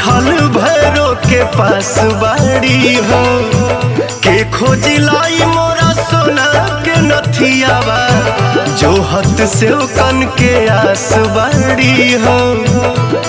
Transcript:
बैठल भैरो के पास बाड़ी हो के खोजिलाई मोरा सोना के नथियावा जो हत से कन के आस बाड़ी हो